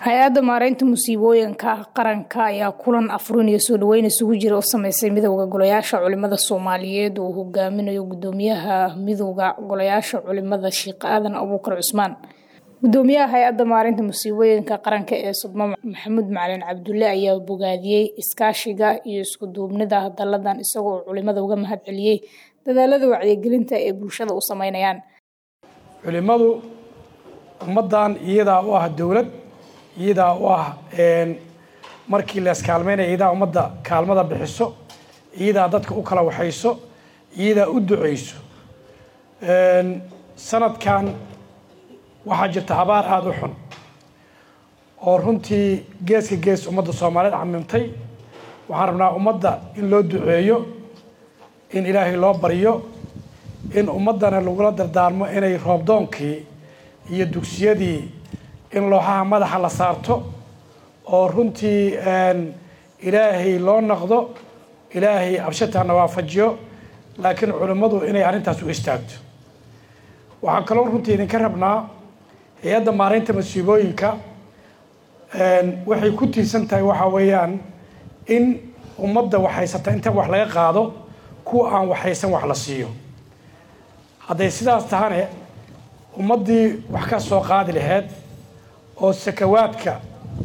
hay-adda maareynta musiibooyinka qaranka ayaa kulan afurin iyo soo dhaweyn isugu jira u sameysay midowda golayaasha culimada soomaaliyeed uu hogaaminayo gudoomiyaha midowda golayaasha culimada sheekh aadan abuukar cusmaan gudoomiyaha hay-adda maareynta musiibooyinka qaranka ee sudmo maxamuud macalin cabdulle ayaa bogaadiyey iskaashiga iyo isku duubnida daladan isagoo culimada uga mahad celiyey dadaalada wacyigelinta ee bulshada u sameynayaan culimadu ummadan iyadaa u ah dowlad iyadaa u ah markii la iskaalmeynaya iyadaa ummadda kaalmada bixiso iyadaa dadka u kala waxayso iyadaa u duceyso sanadkan waxaa jirta abaar aada u xun oo runtii geeska gees ummadda soomaaliyeed camimtay waxaan rabnaa ummadda in loo duceeyo in ilaahay loo baryo in ummaddana lagula dardaarmo inay roobdoonkii iyo dugsiyadii in looxaha madaxa la saarto oo runtii ilaahay loo naqdo ilaahay abshataana waafajiyo laakiin culimmadu inay arrintaas u istaagto waxaan kaloo runtii idinka rabnaa hay-adda maareynta masiibooyinka waxay ku tiirsan tahay waxaa weeyaan in ummadda waxhaysata inta wax laga qaado kuwa aan waxhaysan wax la siiyo hadday sidaas tahane ummaddii wax ka soo qaadi laheyd oo sakawaadka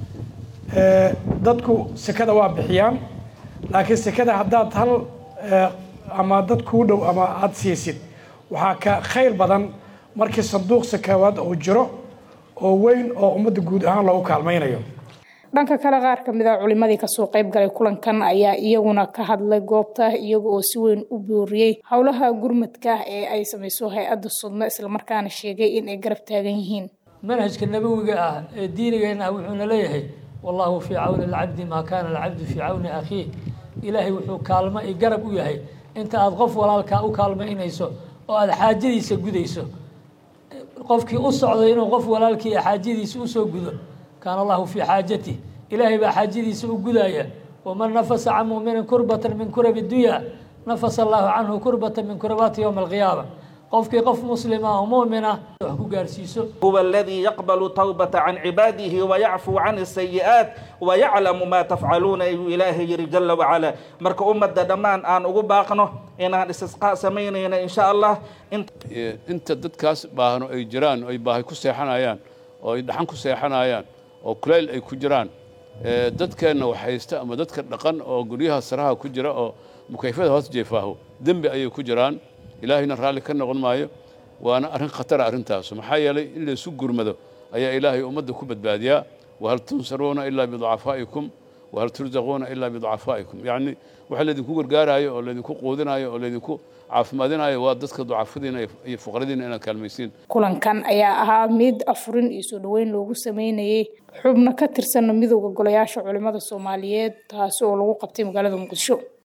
dadku sekada waa bixiyaan laakiin sekada haddaad hal ama dad kuu dhow ama aada siisid waxaa ka khayr badan markii sanduuq sakawaad uu jiro oo weyn oo ummadda guud ahaan loogu kaalmaynayo dhanka kale qaar ka mid a culimadii kasoo qayb galay kulankan ayaa iyaguna ka hadlay goobta iyaga oo si weyn u booriyey howlaha gurmadka ee ay samayso hay-adda sudmo islamarkaana sheegay in ay garab taagan yihiin manhajka nabowiga ah ee diinigeena ah wuxuuna leeyahay wallaahu fii cawni alcabdi maa kaana alcabdu fii cawni akhiih ilaahay wuxuu kaalmo i garab u yahay inta aada qof walaalkaa u kaalmaynayso oo aada xaajadiisa gudayso qofkii u socday inuu qof walaalkii xaajadiisa usoo gudo kaana allahu fii xaajatih ilaahay baa xaajadiisa u gudaya waman nafasa can muminin kurbatan min kurabi dunya nafasa allahu canhu kurbatan min kurabaati yowma alqiyaama qofkii qof muslima oo muumina wax ku gaarsiiso huwa aladii yaqbalu tawbata can cibaadihi wayacfuu can asayi'aat wayaclamu maa tafcaluuna ayuu ilaahay yiri jala wacala marka ummadda dhammaan aan ugu baaqno inaan istisqaa samaynayna insha allah inta dadkaas baahno ay jiraan ay baahay ku seexanayaan oo ay dhaxan ku seexanayaan oo kulayl ay ku jiraan dadkeenna waxhaysta ama dadka dhaqan oo guryaha saraha ku jira oo mukayfada hoos jeefaaho dembi ayay ku jiraan ilaahayna raalli ka noqon maayo waana arrin khatara arrintaasu maxaa yeelay in laysu gurmado ayaa ilaahay ummadda ku badbaadiyaa wahal tunsaruuna ilaa biducafaa'ikum wahal tursaquuna ilaa biducafaa'ikum yacni waxa laydinku gargaaraayo oo laydinku quudinayo oo laydinku caafimaadinayo waa dadka ducafadiina iyo fuqradiina inaad kaalmaysiin kulankan ayaa ahaa mid afurin iyo soo dhaweyn loogu sameynayay xubno ka tirsan midowda golayaasha culimada soomaaliyeed taasi oo lagu qabtay magaalada muqdisho